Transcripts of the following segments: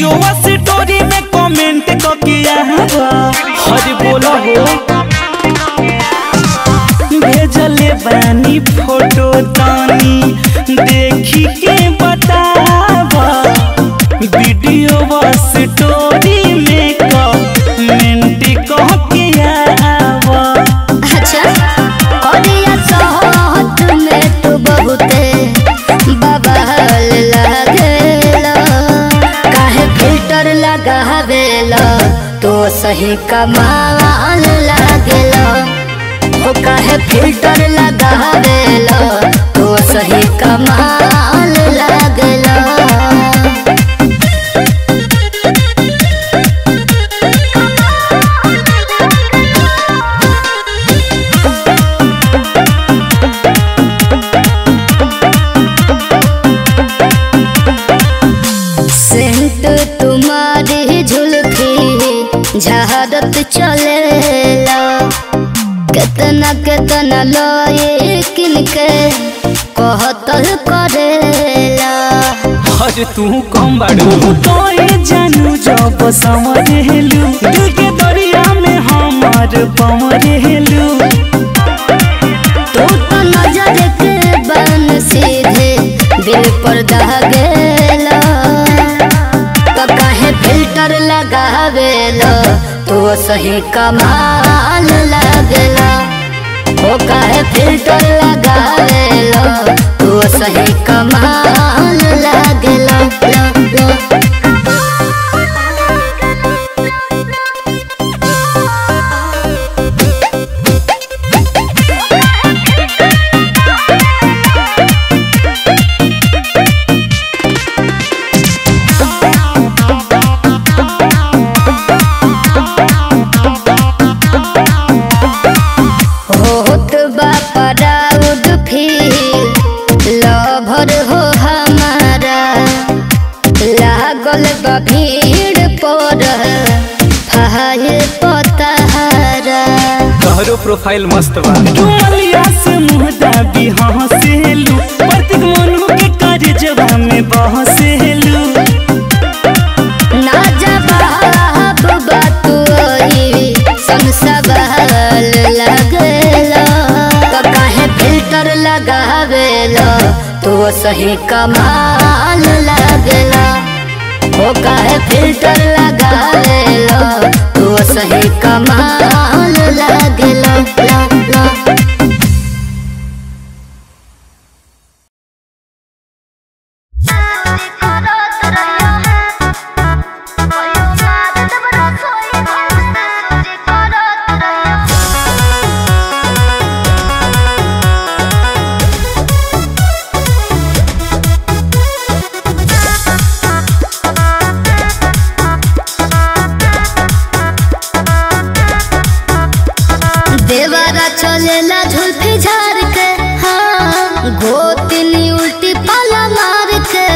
Video story में comment करके आवा हर बोला हो भेजले बानी फोटो तानी देखी के बतावा वीडियो स्टोरी में कमेंट करके आवा अच्छा करिया सहत में तू बहुते बवाल लागेला काहे फिल्टर लगावेला तो सही कमाल लागेला ओ काहे फिल्टर लगावेला तो सही कमाल लागेला सेंट तुम्हारी झुलफी झहरत चलेला केतना केतना लोए किनके कहतल करेला अरे तू कम बाड़ू तो ये जानू जब समझेलू दिल के दरिया में हमार पमरेलू तू तो नजर के बन सीधे दिल पर दहगेला तो काहे फिल्टर लगावेला तू सही कमाल लागेला ओ काहे फिल्टर लगावेला तू सही कमाल लागेला ला, ला। होत बा प्राउड फील लभर हो हमारा लागल बा भीड़ पर फाइल पतारा तोहरो प्रोफाइल मस्त बा डुमलिया से मुंह दाबी हंसेलू प्रतीक मनु के कार्य में बहसेलू ना जवाब बा तू ओई संसवाल लगेला तो काहे फिल्टर लगावेला तू सही कमाल लगेला ओ काहे फिल्टर लगावेला तू सही कमाल लगेला ला ला देवारा चलेला झुलफी झार के हाँ गोतिनी उल्टी पाला मार के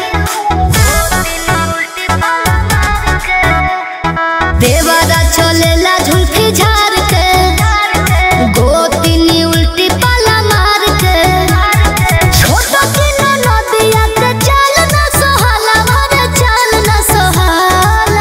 देवारा चलेला झुलफी झार के गोतिनी उल्टी पाला मार के छोटा किलो नदिया के चाल ना सोहाला भरे चाल ना सोहाला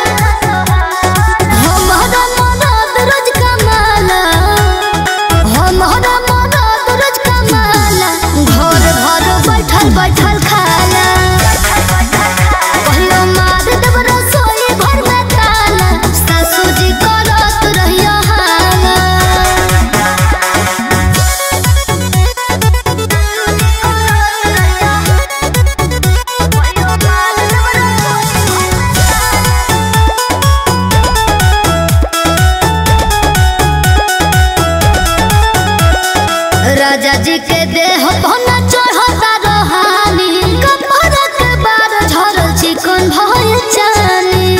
हमारा मदद रोज कमाला हमारा मदद रोज कमाला घर भर बैठल बैठल खाला पहिलो मार देब रसोई घर में ताला सासू जी करत रहियो हाला राजा जी के देह पहना चढ़ता रोहानी कपड़ा के बार झरल चिकन भय चानी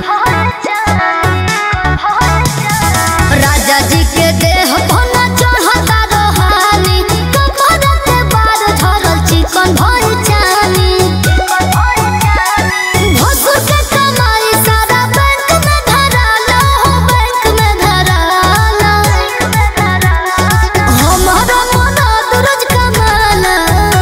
राजा जी के देह पहना चढ़ता रोहानी कपड़ा के बार झरल चिकन भय चानी भसुर के कमाई सारा बैंक में धराला हो बैंक में धराला हमारा मदद रोज कमाला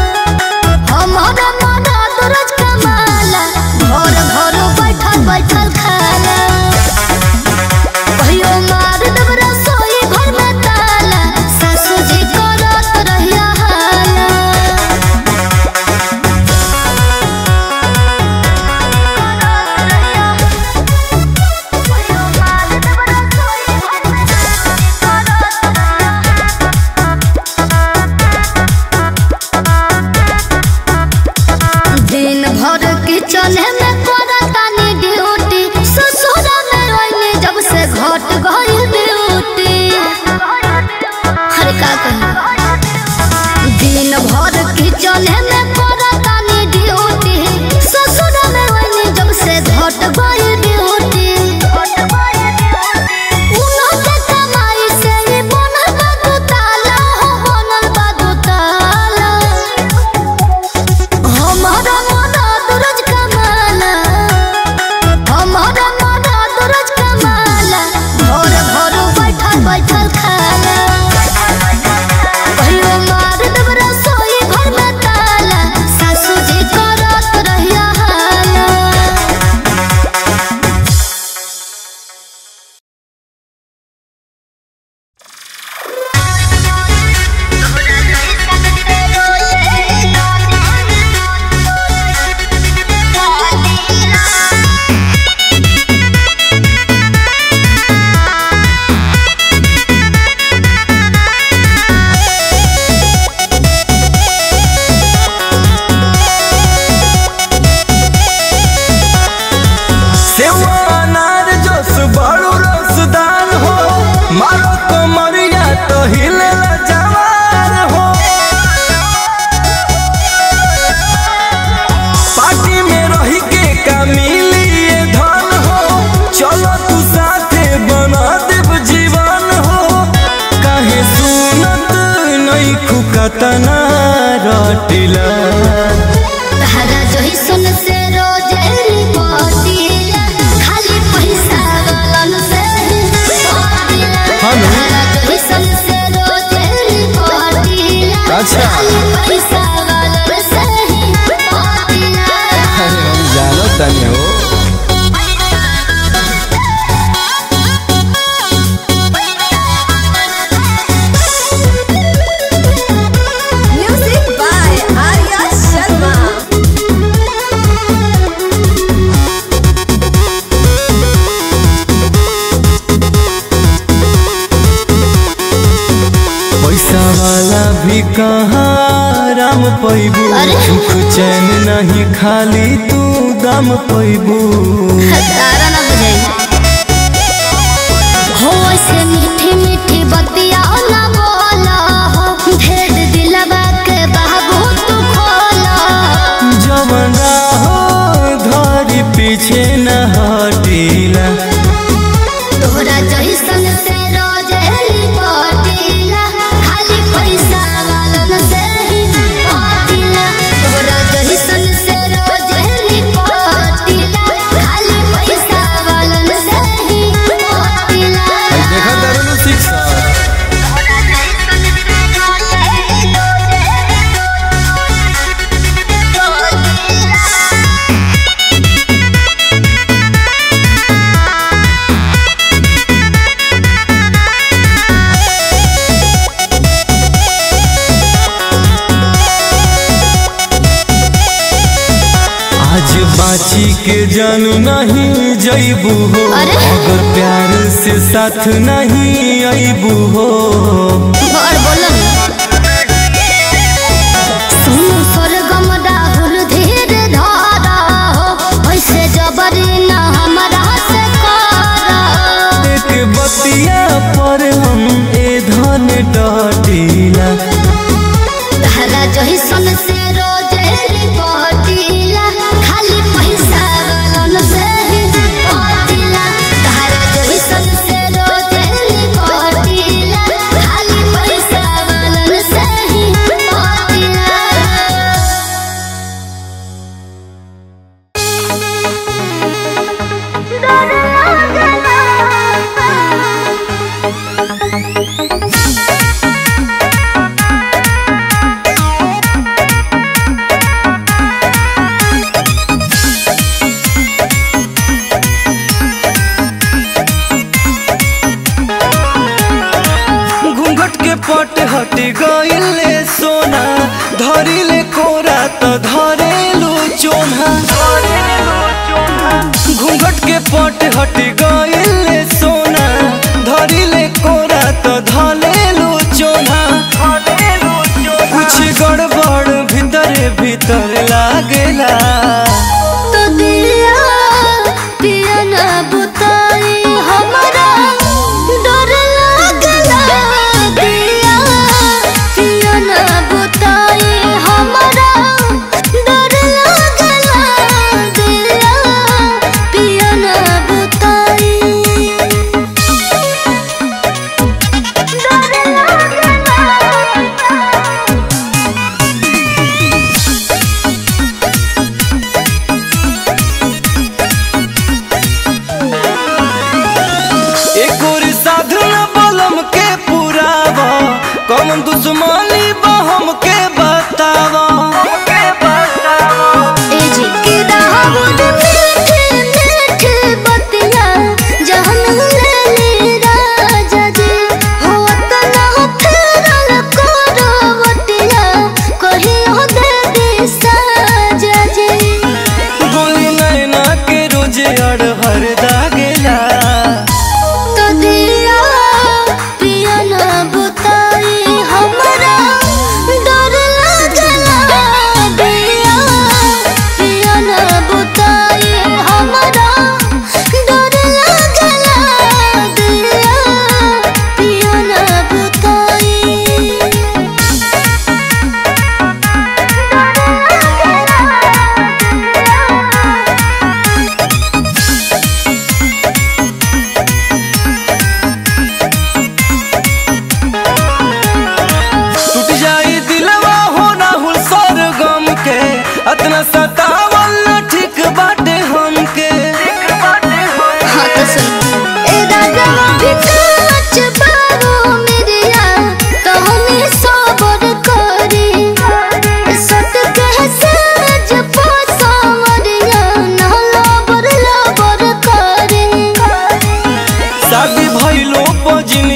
बाटिला तहरा जोही सुन से रोज रिपोर्टिला खाली पैसा वालन से रिपोर्टिला हाँ ना? तहरा जोही सुन से रोज रिपोर्टिला अच्छा। खाली पैसा वालन से रिपोर्टिला अरे हम जानो तनी हो Music by Arya Sharma. पैसा वाला भी कहाँ आराम पैबू अरे? सुख चैन नहीं खाली तू दाम पैबू तारा ना बुझाई हो ऐसे मीठी मीठी बतिया ना बोला हो भेद दिलवा के बाबू तू खोला जवना हो धरी पीछे न हटीला तोहरा जैसन से रोज रिपोर्टिला खाली पैसा वालन से ही रिपोर्टिला तोहरा जैसन से रोज रिपोर्टिला खाली पैसा वालन से ही रिपोर्टिला देखा तारू शिक्षा आज बाची के जानू नहीं जईबू हो अरे? अगर प्यार से साथ नहीं अईबू हो और बोलो सुनो स्वर्गम राहुल धीर धारा हो ऐसे जबरी ना हमरा से करा एक बतिया पर हम ए धन डटीला तारा जही सन से रोज रिपोर्टिला खाली पैसा वालन से ही रिपोर्टिला तारा जही सन से रोज रिपोर्टिला खाली पैसा वालन से ही रिपोर्टिला घूंघट के पट हट गईले सोना धरिले कोरा त धरेलू चोना घूंघट के पट हट गईले सोना धरिले कोरा त धरेलू चोना कुछ गड़बड़ भीतरे भीतर लागेला तो दिया पिया ना बुताई हमारा डर लागला दिया पिया ना बुताई हमारा डर लागला दिया पिया ना बुताई डर लागला एक और साधन बलम के पुरावा कौन दुश्मनी बा हमके बतावा ए जी के दाऊद मीठे मीठे बतिया जहन ले राजा जी हो तना हो फेरल करो बतिया कही हो दे दी साजा जी गोली नैना के रोजे अड़हर दागेला तो दिया पिया ना बुताई हमारा डर लागला दिया पिया ना बुताई हमारा डर लागला दिया पिया ना बुताई डर लागला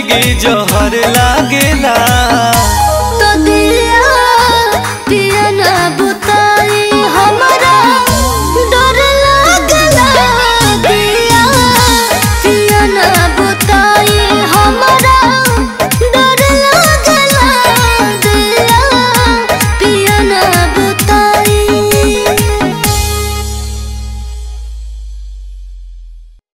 जिंदगी जहर लागेला